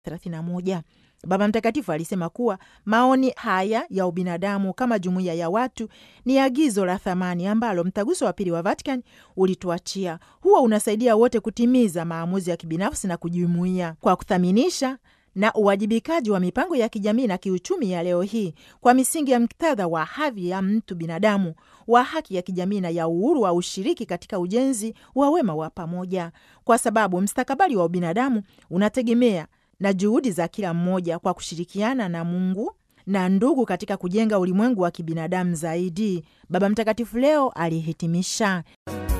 31. Baba Mtakatifu alisema kuwa maoni haya ya ubinadamu kama jumuiya ya watu ni agizo la thamani ambalo mtaguso wa pili wa Vatican ulituachia. Huwa unasaidia wote kutimiza maamuzi ya kibinafsi na kujumuia kwa kuthaminisha na uwajibikaji wa mipango ya kijamii na kiuchumi ya leo hii kwa misingi ya muktadha wa hadhi ya mtu binadamu, wa haki ya kijamii na ya uhuru wa ushiriki katika ujenzi wa wema wa pamoja, kwa sababu mstakabali wa ubinadamu unategemea na juhudi za kila mmoja kwa kushirikiana na Mungu na ndugu katika kujenga ulimwengu wa kibinadamu zaidi. Baba Mtakatifu leo alihitimisha